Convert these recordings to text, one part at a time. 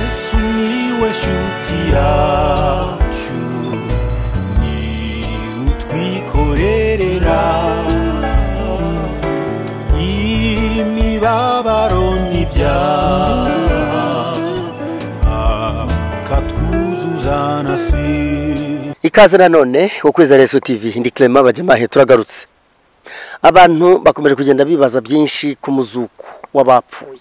sumiłeś utiaciu ni utwikorerera imibabaro n'ibyaha katwuzuza na si ikaze nanone ukwizera Yesu TV ndi Clement Bajemahe turagarutse abantu bakomeje kugenda bibaza byinshi ku muzuko w'abapfuye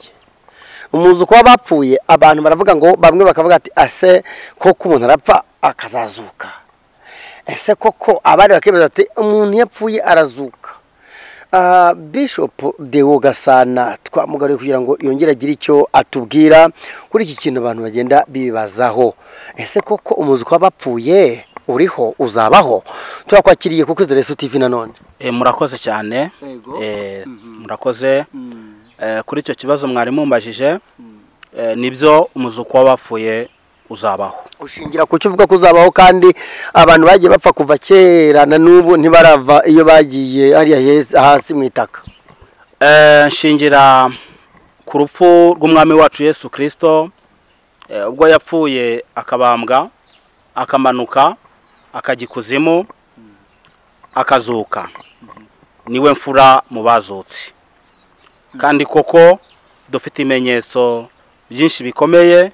umuzuko w'abapfuye abantu baravuga ngo bamwe bakavuga ati ase koko umuntu arapfa akazazuka ese koko abandi bakibaza ati umuntu iyo apfuye arazuka Ah, bishop deo gasana twamugariye kugira ngo yongere agire icyo atubwira kuri iki kintu abantu bagenda bibazaho ese koko umuzuko w'abapfuye uriho uzabaho turakwakiriye kuko izere tv nanone Eh, murakoze cyane Yego. Eh, murakoze Eh, kuri icyo kibazo mwari mumbajije eh, nibyo umuzuko w'abapfuye uzabaho ushingira ku cyo uvuga ko uzabaho kandi abantu bagiye bapfa kuva kera na n'ubu ntibarava iyo bagiye hariya heza- hasi mu itaka Eh, nshingira ku rupfu rw'umwami wacu yesu kirisito ubwo yapfuye akabambwa akamanuka akajya ikuzimu akazuka niwe mfura mu bazutse kandi koko dufite ibimenyetso byinshi bikomeye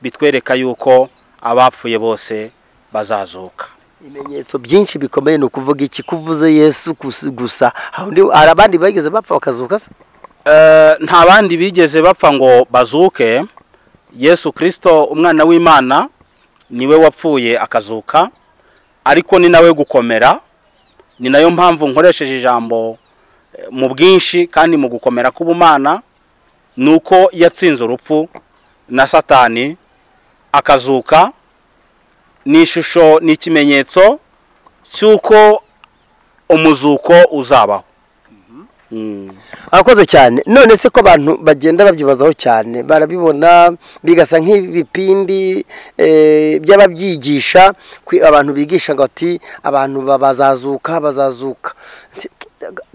bitwereka yuko abapfuye bose bazazuka ibimenyetso byinshi bikomeye ni ukuvuga iki kuvuze yesu gusa- gusa hawundi- hari abandi bageze bapfa bakazuka se Eh, nta bandi bigeze bapfa ngo bazuke yesu kirisito umwana w'imana niwe wapfuye akazuka ariko ni nawe gukomera ni nayo mpamvu nkoresheje ijambo eh, mu bwinshi kandi mu gukomera k'ubumana ni uko yatsinze urupfu na satani akazuka ni ishusho ni ikimenyetso cy'uko umuzuko uzabaho Mm. akoze cyane none se ko abantu bagenda babyibazaho cyane barabibona bigasa nk'ibipindi eh, by'ababyigisha kwi- abantu bigisha ngo ati abantu ba- bazazuka bazazuka Ati,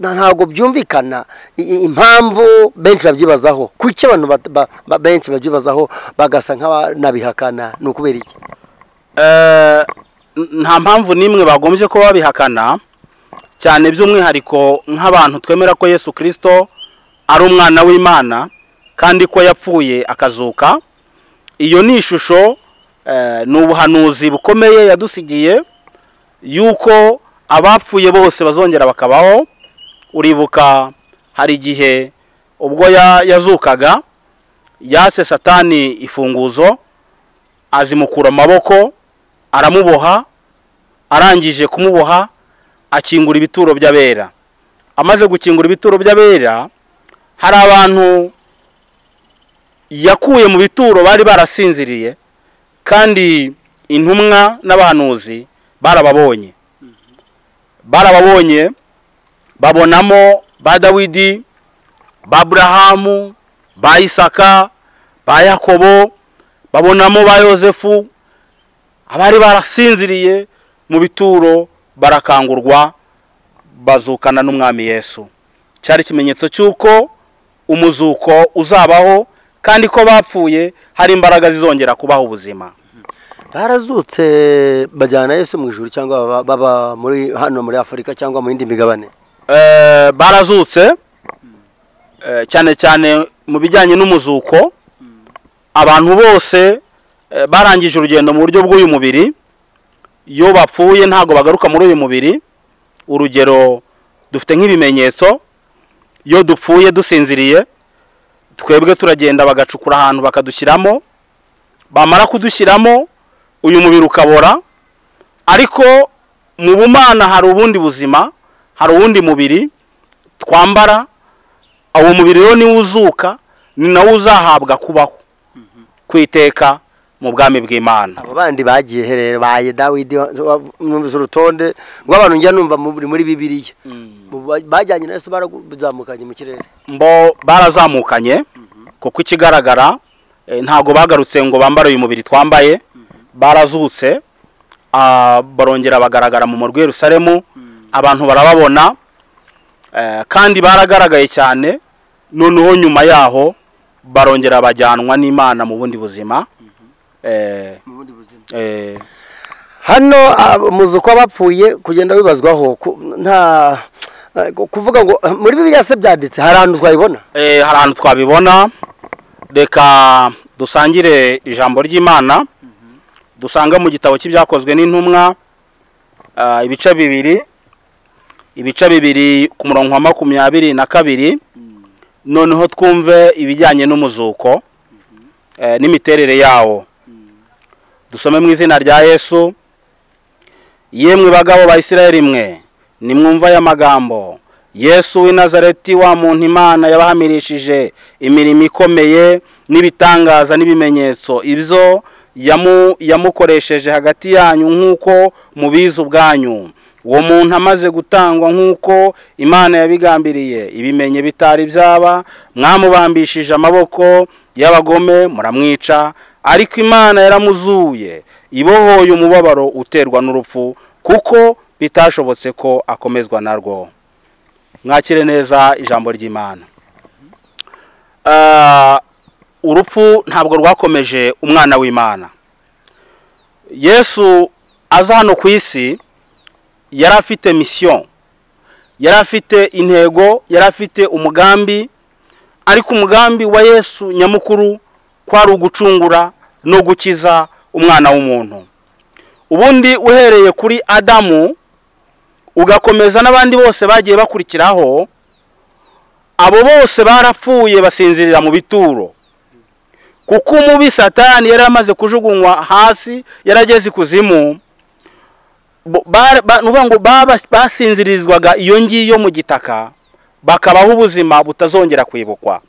"Na- ntabwo byumvikana i- i- impamvu benshi babyibazaho kuki abantu bat- ba- ba- benshi babyibazaho bagasa nk'abanabihakana ni ukubera iki Eh, nta mpamvu n'imwe bagombye kuba babihakana cyane by'umwihariko nk'abantu twemera ko yesu kirisito ari umwana w'imana kandi ko yapfuye akazuka iyo ni ishusho eh, ni ubuhanuzi bukomeye yadusigiye yuko abapfuye bose bazongera bakabaho uribuka hari igihe ubwo ya- yazukaga yatse satani ifunguzo azimukura amaboko aramuboha arangije kumuboha akingura ibituro by'abera amaze gukingura ibituro by'abera hari abantu yakuye mu bituro bari barasinziriye kandi intumwa n'abahanuzi barababonye barababonye babonamo ba dawidi ba burahamu ba isaka ba yakobo babonamo ba yosefu abari barasinziriye mu bituro barakangurwa bazukana n'umwami yesu cyari ikimenyetso cy'uko umuzuko uzabaho kandi ko bapfuye hari imbaraga zizongera kubaha ubuzima barazutse bajyana yesu mu ijuru cyangwa baba- baba muri hano muri afurika cyangwa mu yindi migabane Eh, barazutse Eh, cyane cyane mu bijyanye n'umuzuko abantu bose eh, barangije urugendo mu buryo bw'uyu mubiri iyo bapfuye ntabwo bagaruka muri uyu mubiri urugero dufite nk'ibimenyetso iyo dupfuye dusinziriye twebwe turagenda bagacukura ahantu bakadushyiramo bamara kudushyiramo uyu mubiri ukabora ariko mu bumana hari ubundi buzima hari uwundi mubiri twambara uwo mubiri rero niwo uzuka ni nawo uzahabwa kubaho kwiteka mu bwami bw'imana abo bandi bagiye herero baye dawidi wa- wa- numvise urutonde rw'abantu njya numva muri muri bibiliya Mu ba- bajyanye na yesu barazamukanye mu kirere mbo barazamukanye kuko ikigaragara eh, ntabwo bagarutse ngo bambare uyu mubiri twambaye barazutse ah, barongera bagaragara mu murwi Yerusalemu abantu barababona eh, kandi baragaragaye cyane noneho nyuma yaho barongera bajyanwa n'imana mu bundi buzima eh, mu bundi buzima eh, hano ah, umuzuko w'abapfuye kugenda wibazwaho ku- nta eh, kuvuga ngo eh, muri bibiliya se byanditse hari ahantu twayibona eh, hari ahantu twabibona reka dusangire ijambo ry'imana dusanga mu gitabo cy'ibyakozwe n'intumwa ah, ibice bibiri ibice bibiri ku murongo wa makumyabiri na kabiri noneho twumve ibijyanye n'umuzuko eh, n'imiterere yawo dusome mu izina rya yesu yemwe bagabo ba isirayeli mwe nimwumva aya magambo yesu w'i nazareti wa muntu imana yabahamirishije imirimo ikomeye n'ibitangaza n'ibimenyetso ibyo yamu- yamukoresheje hagati yanyu nk'uko mubizi ubwanyu uwo muntu amaze gutangwa nk'uko imana yabigambiriye ibimenye bitari byaba mwamubambishije amaboko y'abagome muramwica ariko imana yaramuzuye ibohoye umubabaro uterwa n'urupfu kuko bitashobotse ko akomezwa narwo mwakire neza ijambo ry'imana Ah, urupfu ntabwo rwakomeje umwana w'imana yesu aza hano ku isi yari afite misiyo yari afite intego yari afite umugambi ariko umugambi wa yesu nyamukuru kwari ugucungura no gukiza umwana w'umuntu ubundi uhereye kuri adamu ugakomeza n'abandi bose bagiye bakurikiraho abo bose barapfuye basinzirira mu bituro kuko umubi satani yari amaze kujugunywa hasi yarageze ikuzimu bo- bara- ba- ni ukuvuga ngo baba- basinzirizwaga iyo ngiyo mu gitaka bakabaho ubuzima butazongera kwibukwa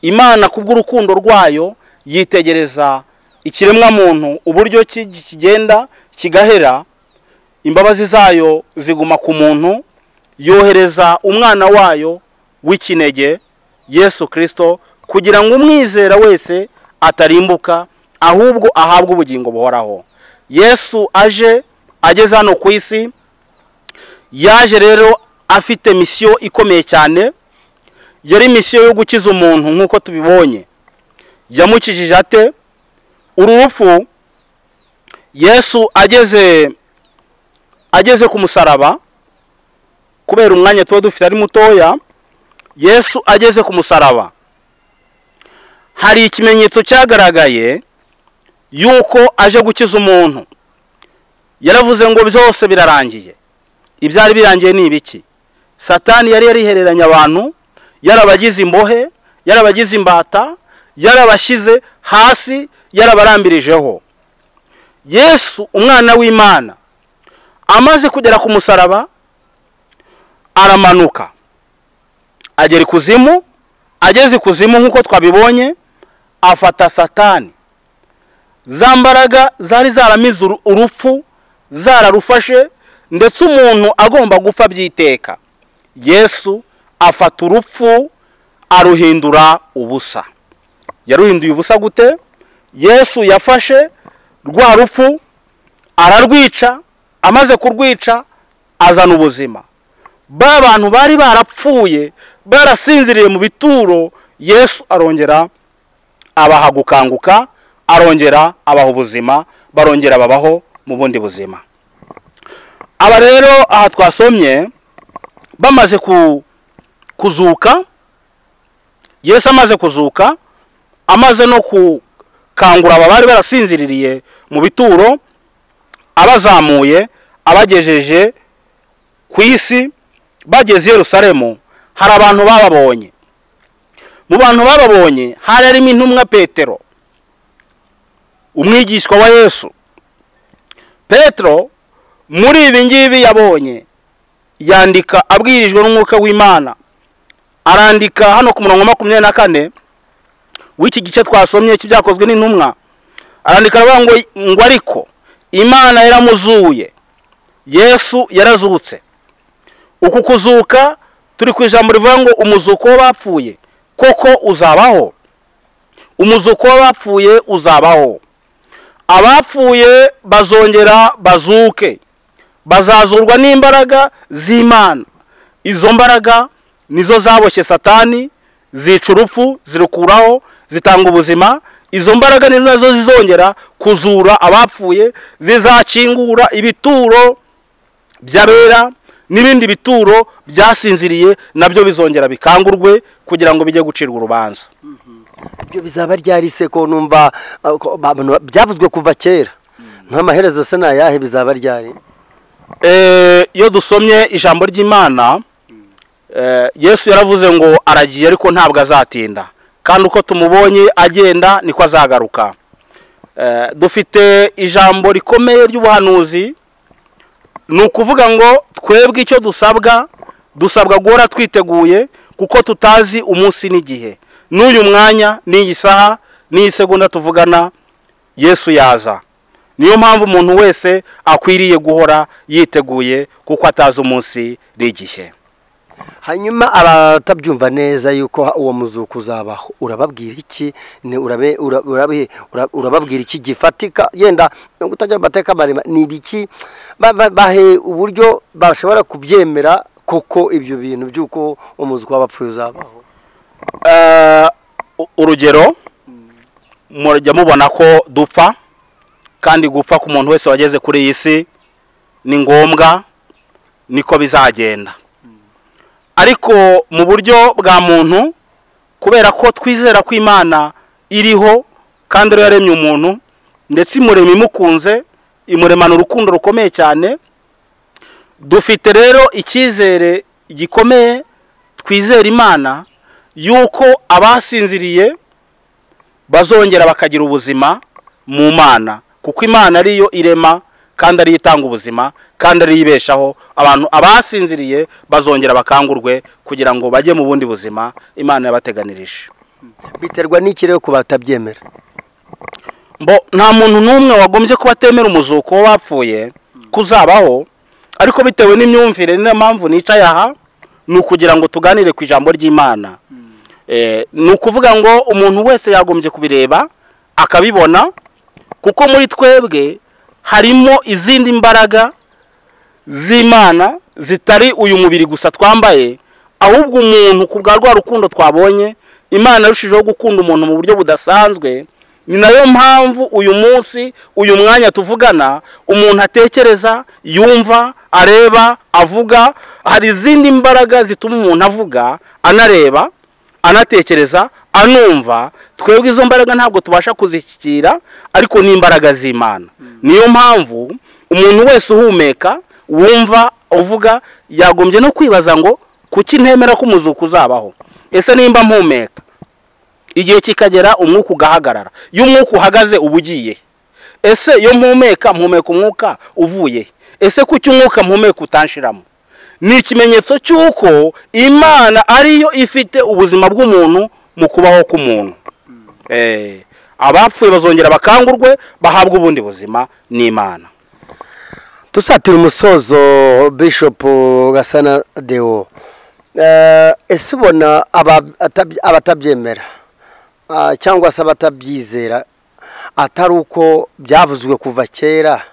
imana kubw'urukundo rwayo yitegereza ikiremwamuntu uburyo ki- kigenda kigahera imbabazi zayo ziguma ku muntu yohereza umwana wayo w'ikinege yesu kirisito kugira ngo umwizera wese atarimbuka ahubwo ahabwe ubugingo buhoraho yesu aje ageze hano ku isi yaje rero afite misiyo ikomeye cyane yari misiyo yo gukiza umuntu nk'uko tubibonye yamukijije ate uru rupfu yesu ageze ageze ku musaraba kubera umwanya tuba dufite ari mutoya yesu ageze ku musaraba hari ikimenyetso cyagaragaye yuko aje gukiza umuntu yaravuze ngo byose birarangiye ibyari birangiye ni ibiki satani yari yarihereranye abantu yarabagize imbohe yarabagize imbata yarabashyize hasi yarabarambirijeho yesu umwana w'imana amaze kugera ku musaraba aramanuka agera ikuzimu ageze ikuzimu nk'uko twabibonye afata satani za mbaraga zari zaramize uru- urupfu zararufashe ndetse umuntu agomba gupfa byiteka yesu afata urupfu aruhindura ubusa yaruhinduye ubusa gute yesu yafashe rwa rupfu ararwica amaze kurwica azana ubuzima ba bantu bari barapfuye barasinziriye mu bituro yesu arongera abaha gukanguka arongera abaha ubuzima barongera babaho mu bundi buzima aba rero aha twasomye bamaze ku- kuzuka yesu amaze kuzuka amaze no gukangura aba bari barasinziririye mu bituro abazamuye abagejeje ku isi bageze i yerusalemu hari abantu bababonye mu bantu bababonye hari harimo intumwa petero umwigishwa wa yesu petero muri ibi ngibi yabonye yandika abwirijwe n'umwuka w'imana arandika hano ku murongo wa makumyabiri na kane w'iki gice twasomye cy'ibyakozwe n'intumwa arandika aravuga ngo ngo ariko imana yaramuzuye yesu yarazutse uku kuzuka turi ku ijambo rivuga ngo umuzuko w'abapfuye koko uzabaho umuzuko w'abapfuye uzabaho abapfuye bazongera bazuke bazazurwa n'imbaraga z'imana izo mbaraga nizo zaboshye satani zica urupfu zirukuraho zitanga ubuzima izo mbaraga ni nazo zizongera kuzura abapfuye zizakingura ibituro by'abera n'ibindi bituro byasinziriye nabyo bizongera bikangurwe kugira ngo bijye gucirwa urubanza ibyo bizaba ryarise ko numva ah, ko abantu- byavuzwe kuva kera nk'amaherezo se ni ayahe bizaba ryari Eh, iyo dusomye ijambo ry'imana eh, yesu yaravuze ngo aragiye ariko ntabwo azatinda kandi uko tumubonye agenda niko azagaruka Eh, dufite ijambo rikomeye ry'ubuhanuzi ni ukuvuga ngo twebwe icyo dusabwa dusabwa guhora twiteguye kuko tutazi umunsi n'igihe n'uyu mwanya n'iyi saha n'iyi segonda tuvugana yesu yaza niyo mpamvu umuntu wese akwiriye guhora yiteguye kuko atazi umunsi n'igihe hanyuma abatabyumva neza yuko uwo muzuko uzabaho urababwira iki Ni- urabe- ura- urabe- ura- urababwira iki gifatika yenda utajya mu mateka maremare ni ibiki Ba- ba- bahe uburyo bashobora kubyemera koko ibyo bintu by'uko umuzuko w'abapfuye uzabaho Eh, u- urugero mujya mubona ko dupfa kandi gupfa ku muntu wese wageze kuri iyi si ni ngombwa niko bizagenda ariko mu buryo bwa muntu kubera ko twizera ko imana iriho kandi ariyo yaremye umuntu ndetse imurema imukunze imuremana urukundo rukomeye cyane dufite rero icyizere gikomeye twizera imana yuko abasinziriye bazongera bakagira ubuzima mu mana kuko imana ariyo irema kandi ariyo itanga ubuzima kandi ariyo ibeshaho abantu abasinziriye bazongera bakangurwe kugira ngo bajye mu bundi buzima imana yabateganirije biterwa n'iki rero ku batabyemera mbo nta muntu n'umwe wagombye kuba atemera umuzuko w'abapfuye kuzabaho ariko bitewe n'imyumvire niyo mpamvu nicaye aha ni ukugira ngo tuganire ku ijambo ry'imana Eh, ni ukuvuga ngo umuntu wese yagombye kubireba akabibona kuko muri twebwe harimo izindi mbaraga z'imana zitari uyu mubiri gusa twambaye ahubwo umuntu ku bwa rwa rukundo twabonye imana irushijeho gukunda umuntu mu buryo budasanzwe ni nayo mpamvu uyu munsi uyu mwanya tuvugana umuntu atekereza yumva areba avuga hari izindi mbaraga zituma umuntu avuga anareba anatekereza anumva twebwe izo mbaraga ntabwo tubasha kuzishyikira ariko ni imbaraga z'imana niyo mpamvu umuntu wese uhumeka wumva uvuga yagombye no kwibaza ngo kuki ntemera ko umuzuko uzabaho ese nimba mpumeka igihe kikagera umwuka ugahagarara iyo umwuka uhagaze uba ugiye ese iyo mpumeka mpumeka umwuka uvuye he? ese kuki umwuka mpumeka utanshiramo ni ikimenyetso cy'uko imana ariyo ifite ubuzima bw'umuntu mu kubaho k'umuntu Eh, abapfuye bazongera bakangurwe bahabwa ubundi buzima n'imana dusatira umusozo bishop gasana deo Eh, ese ubona aba- atab- abatabyemera ah, cyangwa se abatabyizera atari uko byavuzwe kuva kera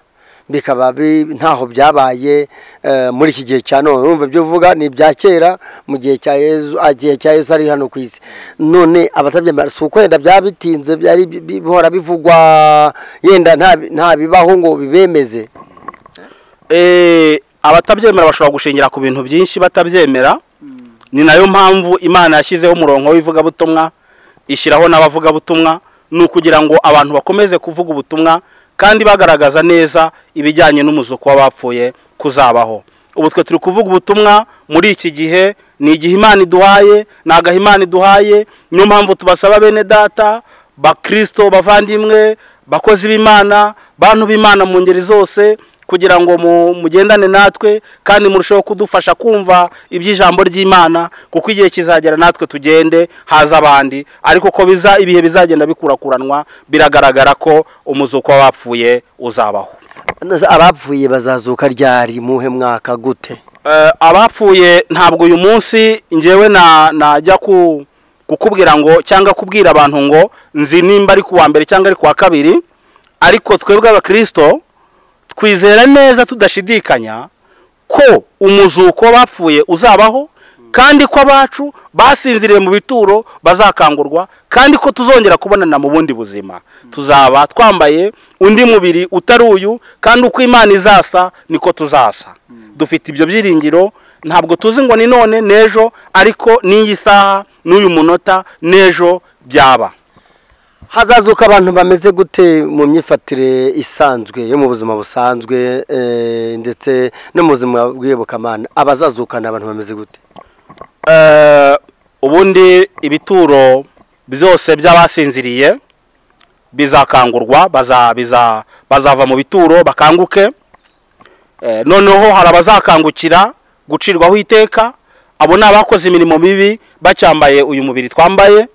bikaba bi- ntaho byabaye eh, muri iki gihe cya none urumva ibyo uvuga ni ibya kera mu gihe cya yezu ah, igihe cya yezu ari hano ku isi none abatabyemera si uko yenda byaba bitinze byari bi- bihora bivugwa yenda nta- nta bibaho ngo bibemeze Eh, abatabyemera bashobora gushingira ku bintu byinshi batabyemera ni nayo mpamvu imana yashyizeho umurongo w'ivugabutumwa ishyiraho n'abavugabutumwa ni ukugira ngo abantu bakomeze kuvuga ubutumwa kandi bagaragaza neza ibijyanye n'umuzuko w'abapfuye kuzabaho ubu twe turi kuvuga ubutumwa muri iki gihe ni igihe imana iduhaye ni agahe imana iduhaye niyo mpamvu tubasaba bene data bakristo bavandimwe bakozi b'imana bantu b'imana mu ngeri zose kugira ngo mu- mugendane natwe kandi murusheho kudufasha kumva iby'ijambo ry'imana kuko igihe kizagera natwe tugende haza abandi ariko ko biza ibihe bizagenda bikurakuranwa biragaragara ko umuzuko w'abapfuye uzabaho Nose abapfuye bazazuka ryari muhe mwaka gute Eh, abapfuye ntabwo uyu munsi ngewe na- najya ku kukubwira ngo cyangwa kubwira abantu ngo nzi nimba ari kuwa mbere cyangwa ari kuwa kabiri ariko twebwe abakristo twizera neza tudashidikanya ko umuzuko w'abapfuye uzabaho kandi ko abacu basinziriye mu bituro bazakangurwa kandi ko tuzongera kubonana mu bundi buzima tuzaba twambaye undi mubiri utari uyu kandi uko imana izasa niko tuzasa dufite ibyo byiringiro ntabwo tuzi ngo ni none n'ejo ariko n'iyi saha n'uyu munota n'ejo byaba hazazuka abantu bameze gute mu myifatire isanzwe yo mu buzima busanzwe eh, ndetse no mu buzima bw'iyobokamana abazazuka ni abantu bameze gute Eh, ubundi ibituro byose by'abasinziriye bizakangurwa baza- biza- bazava mu bituro bakanguke Eh, noneho hari abazakangukira gucirwaho iteka abo ni abakoze imirimo mibi bacyambaye uyu mubiri twambaye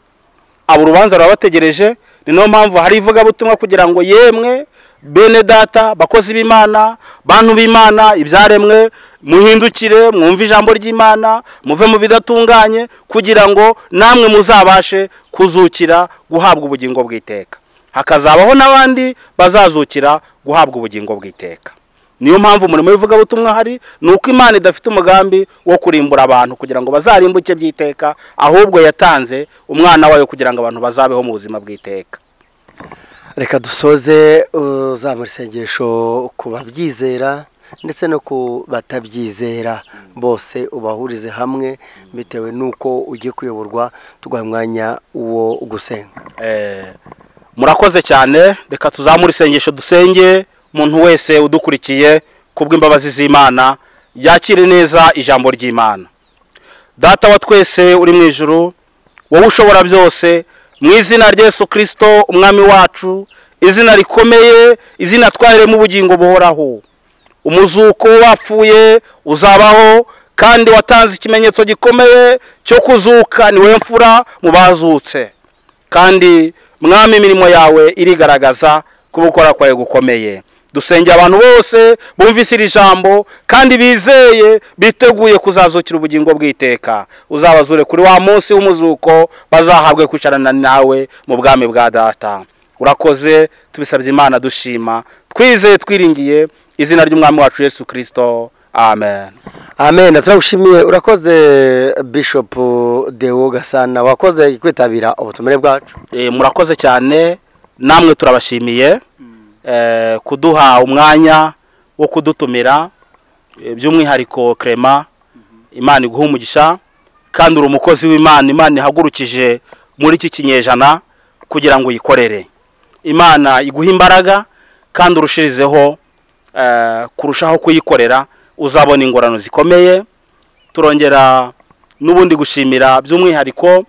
abo urubanza rurabategereje ni nayo mpamvu hari ivugabutumwa kugira ngo yemwe bene data bakozi b'imana bantu b'imana ibyaremwe muhindukire mwumve ijambo ry'imana muve mu bidatunganye kugira ngo namwe muzabashe kuzukira guhabwa ubugingo bw'iteka hakazabaho n'abandi bazazukira guhabwa ubugingo bw'iteka niyo mpamvu umurimo w'ivugabutumwa hari ni uko imana idafite umugambi wo kurimbura abantu kugira ngo bazarimbuke by'iteka ahubwo yatanze umwana wayo kugira ngo abantu bazabeho mu buzima bw'iteka reka dusoze uzamura isengesho ku babyizera ndetse no ku batabyizera bose ubahurize hamwe bitewe n'uko ugiye kuyoborwa tuguha umwanya wo gusenga Eh, murakoze cyane reka tuzamure isengesho dusenge umuntu wese udukurikiye ku bw'imbabazi z'imana yakire neza ijambo ry'imana data wa twese uri mu ijuru wowe ushobora byose mu izina rya Yesu kirisito umwami wacu izina rikomeye izina twaremo ubugingo buhoraho umuzuko wapfuye uzabaho kandi watanze ikimenyetso gikomeye cyo kuzuka niwe mfura mu bazutse kandi mwami imirimo yawe irigaragaza ko gukora kwawe gukomeye dusengera abantu bose bumvise iri jambo kandi bizeye biteguye kuzazukira ubugingo bw'iteka uzabazure kuri wa munsi w'umuzuko bazahabwe kwicarana nawe mu bwami bwa data urakoze tubisabye imana dushima twizeye twiringiye izina ry'umwami wacu yesu kirisito amen amen turagushimiye urakoze bishop dewo gasana wakoze kwitabira ubutumire bwacu Eh, murakoze cyane namwe turabashimiye eh, kuduha umwanya wo kudutumira eh, by'umwihariko Clement imana iguha umugisha kandi uri umukozi w'imana imana ihagurukije muri iki kinyejana kugira ngo uyikorere imana iguha imbaraga kandi urushirizeho eh, kurushaho kuyikorera uzabona ingorano zikomeye turongera n'ubundi gushimira by'umwihariko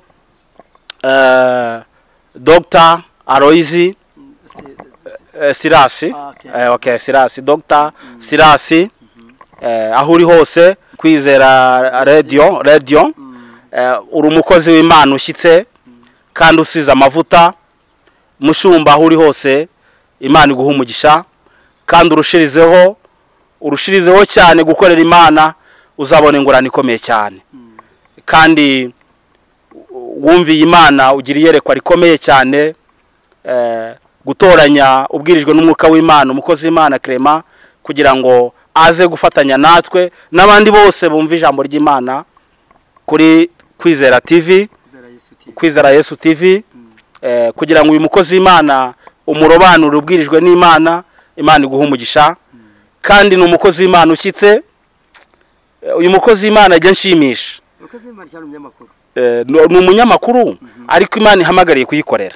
eh, Dr Aloisi eh, Sirasi okay. eh, okay Sirasi Dr Sirasi eh, aho uri hose kwizera radio radio eh, uri umukozi w'Imana ushyitse kandi usize amavuta mushumba aho uri hose Imana iguha umugisha kandi urushirizeho urushirizeho cyane gukorera Imana uzabona ingorane ikomeye cyane kandi wumviye imana ugira iyerekwa rikomeye cyane eh, gutoranya ubwirijwe n'umwuka w'imana umukozi w'imana kerema kugira ngo aze gufatanya natwe n'abandi bose bumva ijambo ry'imana kuri kwizera tv kwizera yesu tv eh, kugira ngo uyu mukozi w'imana umurobanure ubwirijwe n'imana imana iguha umugisha kandi ni umukozi w'imana ushyitse Eh, uyu mukozi w'imana ajya nshimisha Eh, ni ni umunyamakuru ariko imana ihamagariye kuyikorera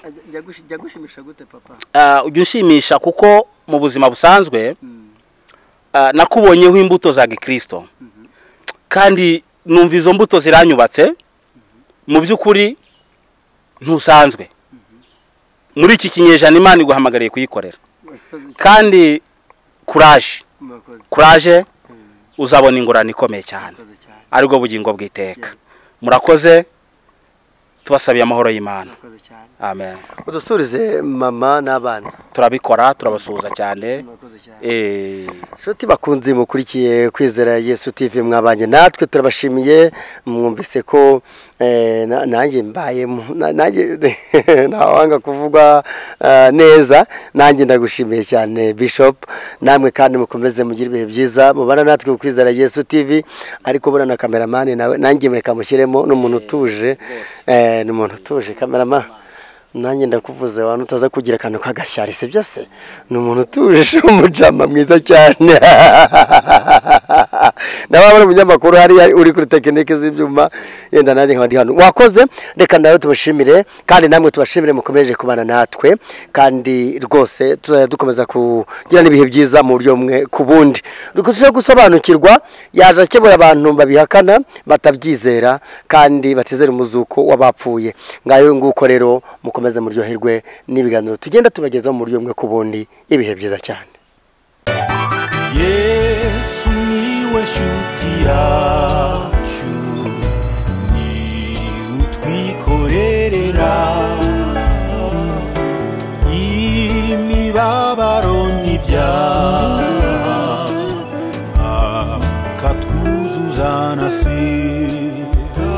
jyagushimisha gute papa Ah, ujya unshimisha kuko mu buzima busanzwe ah, nakubonyeho imbuto za gikirisito kandi numva izo mbuto ziranyubatse mu by'ukuri ntusanzwe muri iki kinyejana imana iguhamagariye kuyikorera kandi kuraje murakoze kuraje uzabona ingorane ikomeye cyane murakoze cyane aribwo bugingo bw'iteka murakoze tubasabiye amahoro y'imana murakoze cyane amen udusurize mama n'abana turabikora turabasuhuza cyane eh, nshuti bakunze mukurikiye kwizera yesu tv mwabanye natwe turabashimiye mwumvise ko eh, na- nanjye mbaye mu- na- nanjye ntawanga kuvugwa eh, neza nanjye ndagushimiye cyane bishop namwe kandi mukomeze mugire ibihe byiza mubana natwe ku kwizera yesu tv ariko buriya na kameramani nawe nanjye mureka mushyiremo ni umuntu utuje eh, ni umuntu utuje kameramani nanjye ndakuvuze abantu utaza kugira akantu k'agashyari si byose ni umuntu utuje umujama mwiza cyane nawe waba uri umunyamakuru hariya uri kuri tekinike z'ibyuma yenda nanjye nkaba ndi hano wakoze reka nawe tubashimire kandi namwe tubashimire mukomeje kubana natwe kandi rwose tuzajya dukomeza kugira n'ibihe byiza mu buryo bumwe ku bundi dukurikije gusobanukirwa yaje akemura abantu babihakana batabyizera kandi batizera umuzuko w'abapfuye ngayo nguko rero mukomeze muryoherwe n'ibiganiro tugenda tubagezaho mu buryo bumwe ku bundi ibihe byiza cyane yesu niwe shuti yawe